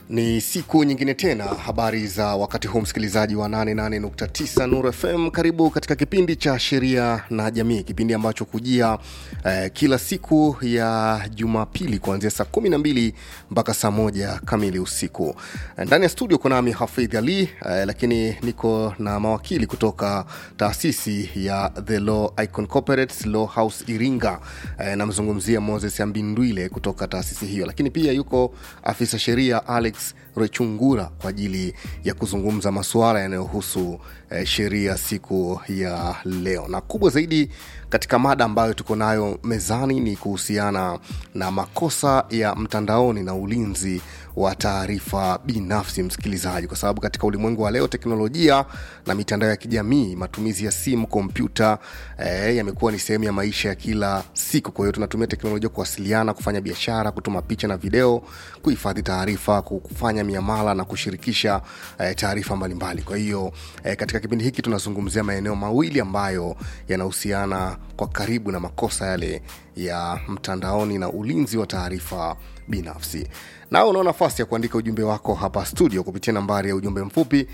Ni siku nyingine tena, habari za wakati huu, msikilizaji wa 88.9 Nuru FM. Karibu katika kipindi cha sheria na jamii, kipindi ambacho kujia eh, kila siku ya Jumapili kuanzia saa 12 mpaka saa moja kamili usiku. Ndani ya studio kuna nami Hafidh Ali eh, lakini niko na mawakili kutoka taasisi ya The Law Icon Corporate Law House Iringa. Eh, namzungumzia Moses Ambindwile kutoka taasisi hiyo, lakini pia yuko afisa sheria Alex Rechungura kwa ajili ya kuzungumza masuala yanayohusu eh, sheria siku ya leo, na kubwa zaidi katika mada ambayo tuko nayo mezani ni kuhusiana na makosa ya mtandaoni na ulinzi wa taarifa binafsi, msikilizaji, kwa sababu katika ulimwengu wa leo teknolojia na mitandao ya kijamii, matumizi ya simu, kompyuta eh, yamekuwa ni sehemu ya maisha ya kila siku. Kwa hiyo tunatumia teknolojia kuwasiliana, kufanya biashara, kutuma picha na video, kuhifadhi taarifa, kufanya miamala na kushirikisha eh, taarifa mbalimbali. Kwa hiyo eh, katika kipindi hiki tunazungumzia maeneo mawili ambayo yanahusiana kwa karibu na makosa yale ya mtandaoni na ulinzi wa taarifa binafsi. Nao unao nafasi ya kuandika ujumbe wako hapa studio kupitia nambari ya ujumbe mfupi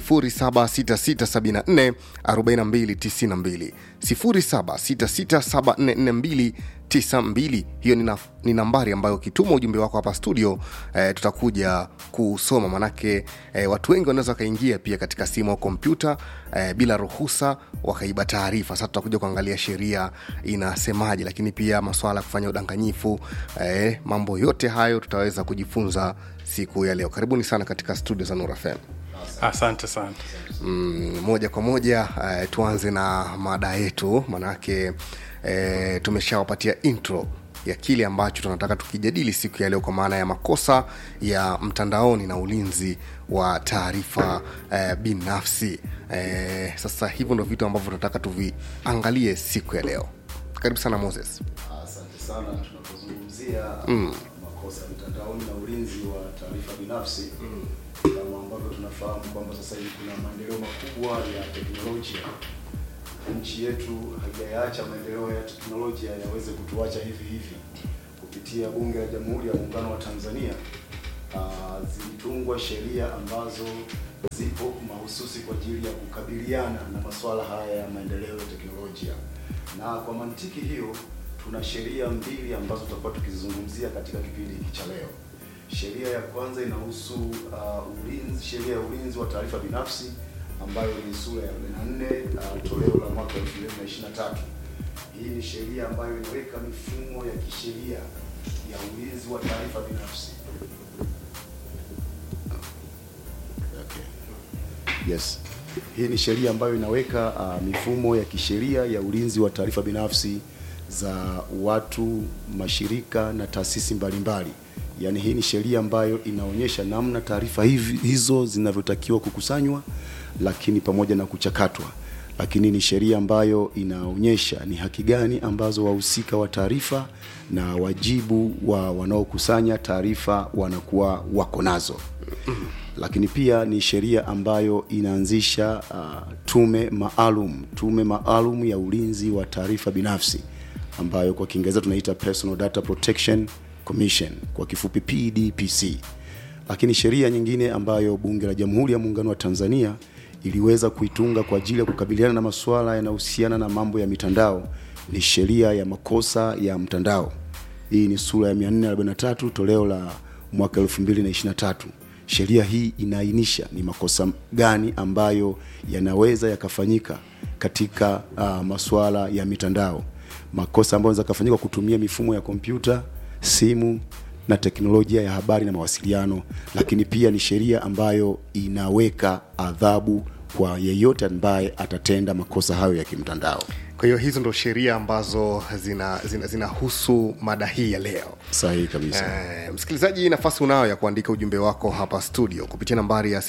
0766744292 0766744292 hiyo ni, na, ni nambari ambayo ukituma ujumbe wako hapa studio eh, tutakuja kusoma manake eh, watu wengi wanaweza wakaingia pia katika simu au kompyuta eh, bila ruhusa wakaiba taarifa sasa tutakuja kuangalia sheria inasemaje lakini pia maswala ya kufanya udanganyifu eh, mambo yote hayo tutaweza kujifunza siku ya leo karibuni sana katika studio za Nura FM asante sana mm, moja kwa moja eh, tuanze na mada yetu manake eh, tumeshawapatia intro ya kile ambacho tunataka tukijadili siku ya leo kwa maana ya makosa ya mtandaoni na ulinzi wa taarifa eh, binafsi eh, sasa hivyo ndo vitu ambavyo tunataka tuviangalie siku ya leo karibu sana moses Asante sana. Tunapozungumzia mm. makosa ya mtandaoni na ulinzi wa taarifa binafsi mm. kama ambavyo tunafahamu kwamba sasa hivi kuna maendeleo makubwa ya teknolojia. Nchi yetu haijayaacha maendeleo ya teknolojia yaweze kutuacha hivi hivi. Kupitia Bunge la Jamhuri ya Muungano wa Tanzania uh, zilitungwa sheria ambazo zipo mahususi kwa ajili ya kukabiliana na masuala haya ya maendeleo ya teknolojia, na kwa mantiki hiyo tuna sheria mbili ambazo tutakuwa tukizizungumzia katika kipindi hiki cha leo. Sheria ya kwanza inahusu uh, ulinzi, sheria ya ulinzi wa taarifa binafsi ambayo ni sura ya 44 uh, toleo la mwaka 2023. Hii ni sheria ambayo inaweka mifumo ya kisheria ya ulinzi wa taarifa binafsi. Okay. Yes. Hii ni sheria ambayo inaweka uh, mifumo ya kisheria ya ulinzi wa taarifa binafsi za watu, mashirika na taasisi mbalimbali. Yaani hii ni sheria ambayo inaonyesha namna taarifa hivi hizo zinavyotakiwa kukusanywa, lakini pamoja na kuchakatwa. Lakini ni sheria ambayo inaonyesha ni haki gani ambazo wahusika wa taarifa na wajibu wa wanaokusanya taarifa wanakuwa wako nazo. Lakini pia ni sheria ambayo inaanzisha uh, tume maalum, tume maalum ya ulinzi wa taarifa binafsi ambayo kwa Kiingereza tunaita Personal Data Protection Commission, kwa kifupi PDPC. Lakini sheria nyingine ambayo Bunge la Jamhuri ya Muungano wa Tanzania iliweza kuitunga kwa ajili ya kukabiliana na masuala yanayohusiana na mambo ya mitandao ni sheria ya makosa ya mtandao. Hii ni sura ya 443 toleo la mwaka 2023. Sheria hii inaainisha ni makosa gani ambayo yanaweza yakafanyika katika uh, masuala ya mitandao makosa ambayo yanaweza kufanyika kutumia mifumo ya kompyuta, simu na teknolojia ya habari na mawasiliano, lakini pia ni sheria ambayo inaweka adhabu kwa yeyote ambaye atatenda makosa hayo ya kimtandao. kwa hiyo hizo ndo sheria ambazo zinahusu zina, zina mada hii ya leo Sahihi kabisa. Eh, msikilizaji nafasi unayo ya kuandika ujumbe wako hapa studio kupitia nambari ya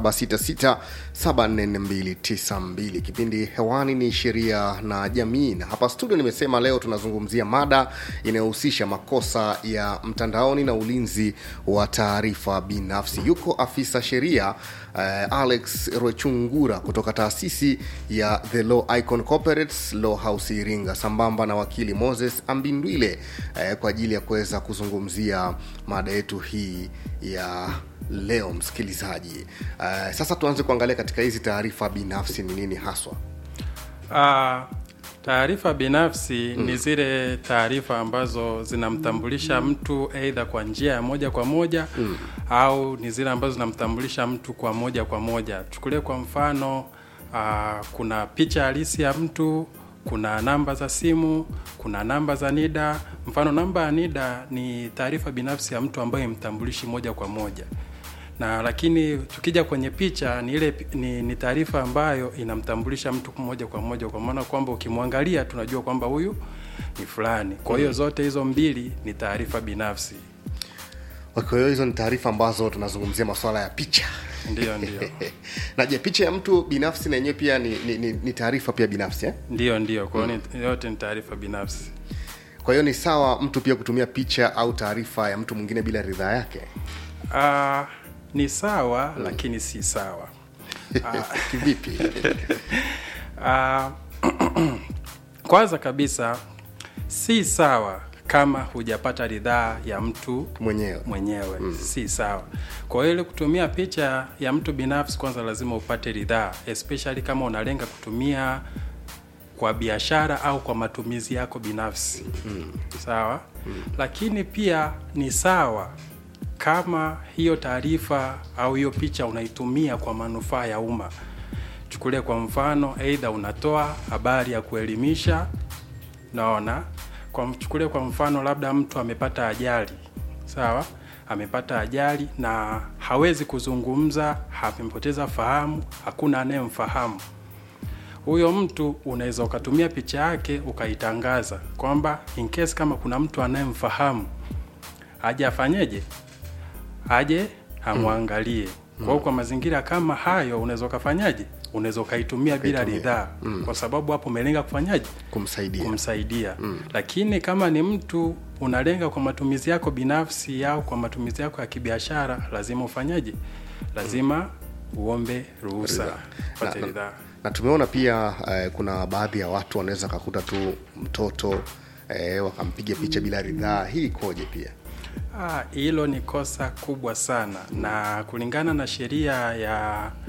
0766744292 kipindi hewani ni sheria na jamii na hapa studio nimesema leo tunazungumzia mada inayohusisha makosa ya mtandaoni na ulinzi wa taarifa binafsi yuko afisa sheria eh, alex rwechungura kutoka taasisi ya the law icon corporates Justice Law House Iringa sambamba na wakili Moses Ambindwile eh, kwa ajili ya kuweza kuzungumzia mada yetu hii ya leo msikilizaji. Eh, sasa tuanze kuangalia katika hizi taarifa binafsi ni nini haswa. Ah, taarifa binafsi ni zile taarifa ambazo zinamtambulisha mtu aidha kwa njia ya moja kwa moja au ni zile ambazo zinamtambulisha mtu kwa moja kwa moja. Chukulie kwa mfano ah, kuna picha halisi ya mtu, kuna namba za simu, kuna namba za NIDA. Mfano namba ya NIDA ni taarifa binafsi ya mtu ambayo imtambulishi moja kwa moja na lakini tukija kwenye picha ni ile ni, ni taarifa ambayo inamtambulisha mtu moja kwa moja, kwa maana kwamba ukimwangalia tunajua kwamba huyu ni fulani. Kwa hiyo zote hizo mbili ni taarifa binafsi. Kwa hiyo hizo ni taarifa ambazo tunazungumzia masuala ya picha. Ndiyo, ndiyo, na je, picha ya mtu binafsi na yenyewe pia ni, ni, ni, ni taarifa pia binafsi eh? ndiyo, ndiyo. Kwa hiyo ni- yote ni taarifa binafsi. Kwa hiyo ni sawa mtu pia kutumia picha au taarifa ya mtu mwingine bila ridhaa yake? Ah, ni sawa lakini si sawa. Kivipi? Ah, kwanza kabisa si sawa kama hujapata ridhaa ya mtu Mwenyewe. mwenyewe si sawa. Kwa hiyo ile kutumia picha ya mtu binafsi, kwanza lazima upate ridhaa, especially kama unalenga kutumia kwa biashara au kwa matumizi yako binafsi sawa. Lakini pia ni sawa kama hiyo taarifa au hiyo picha unaitumia kwa manufaa ya umma. Chukulie kwa mfano, aidha unatoa habari ya kuelimisha, naona kwa mchukulie kwa mfano, labda mtu amepata ajali, sawa, amepata ajali na hawezi kuzungumza, amepoteza fahamu, hakuna anayemfahamu huyo mtu. Unaweza ukatumia picha yake ukaitangaza kwamba in case kama kuna mtu anayemfahamu aje afanyeje, aje amwangalie. Kwa hiyo kwa mazingira kama hayo unaweza ukafanyaje, unaweza ukaitumia bila Ukaitumia. ridhaa, kwa sababu hapo umelenga kufanyaje Kumsaidia. kumsaidia lakini kama ni mtu unalenga kwa matumizi yako binafsi au kwa matumizi yako ya kibiashara, lazima ufanyaje? Lazima uombe ruhusa, Ridhaa. upate Na- ridhaa. na tumeona pia eh, kuna baadhi ya watu wanaweza kakuta tu mtoto eh, wakampiga picha bila ridhaa. Hii ikoje pia? Ah, hilo ni kosa kubwa sana, na kulingana na sheria ya